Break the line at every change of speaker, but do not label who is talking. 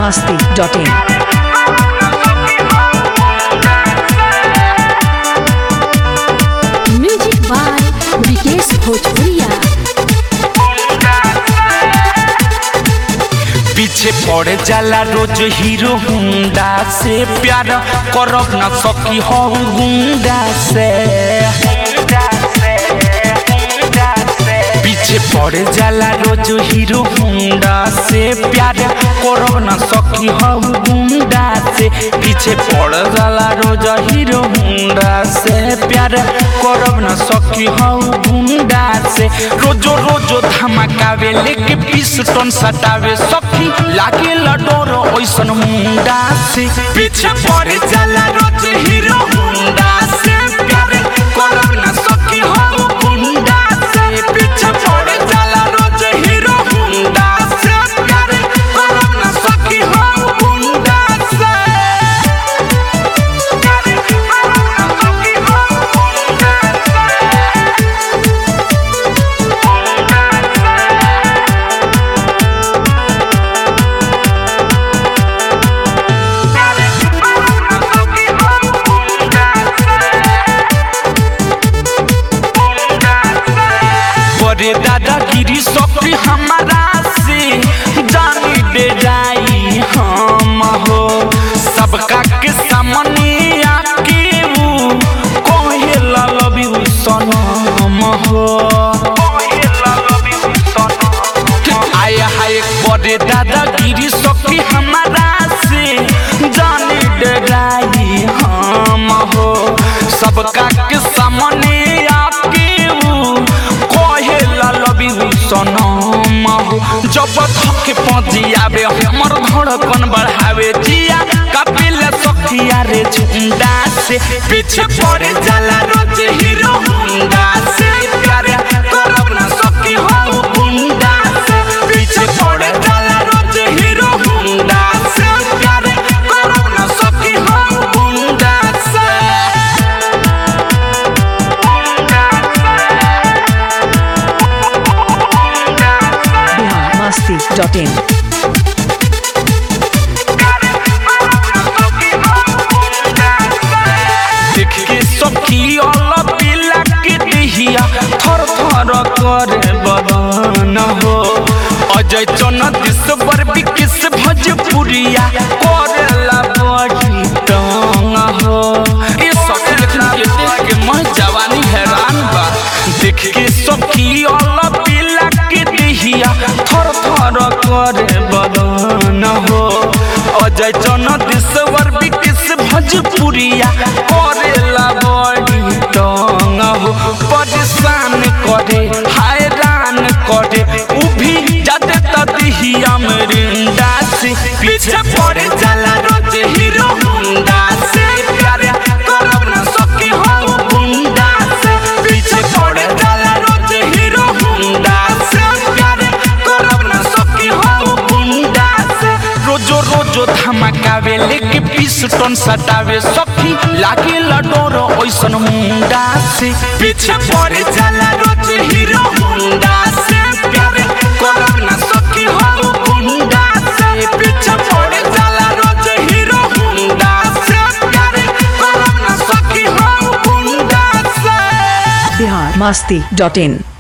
masti.in.
Music by Vikesh भोजपुरिया
पीछे पड़ जाला रोज हीरो हुंडा से प्यार करब ना सकी हो गुंडा से पीछे पड़ जाला रोज हीरो हुंडा से प्यार करब ना सकी हो गुंडा से पीछे पड़ जाला रोज हीरो हुंडा से प्यार करब ना सकी हो गुंडा से रोजो रोजो धमाकावे लेके पिस्टन सटावे सखी लागे लडोर ओइसन मुंडा से पीछे पड़ जाला रोज हीरो हुंडा से प्यार करब ना सकी हो गुंडा से पीछे पड़ जाला रोज हीरो हुंडा से प्यार करब ना सकी हो गुंडा से प्यार करब ना सकी हो गुंडा से बड़े दादागिरी सफी हमारा से जानी दे जाई हम हो सबका के सामने आके वो कहे ललबी सनम हो आय हाय बड़े दादागिरी सफी हमारा से जानी दे जाई हम हो सबका के सामने आके वो कहे ललबी सनम हो जब थके पजियावे हमर धड़कन बढ़ावे जिया कपिल सखिया रे झुंडा से पीछे पड़ जाला रोज हीरो हुंडा से प्यार करब ना सकी हो गुंडा से पीछे पड़ जाला रोज हीरो हुंडा से प्यार करब ना सकी हो गुंडा से
Bihar masti.in.
देख के सखी अल पिला के दिहिया थर थर करे बदन हो अजय चन दिसवर विकिस भोजपुरिया करेला बड़ी टंग हो ये सखी लेकिन ये देख के मैं जवानी हैरान बा देख के सखी अल पिला के दिहिया थर थर करे बदन हो अजय चन दिसवर विकिस भोजपुरिया करेला बड़ी टंग हो परेशान करे हैरान करे उ भी जाते तदिहिया मरिंदा से पीछे पड़ जाला रोज हीरो हुंडा से प्यार करब ना सकी हो गुंडा से पीछे पड़ जाला रोज हीरो हुंडा से प्यार करब ना सकी हो गुंडा से रोजो रोजो धमाकावे लेके पिस्टन सटावे सखी लागे लडोर ओइसन मुंडा से पीछे पड़ जाला रोज हीरो हुंडा से प्यार करब ना सकी हो गुंडा से पीछे पड़ जाला रोज हीरो हुंडा से प्यार करब ना सकी हो गुंडा से
Bihar masti.in.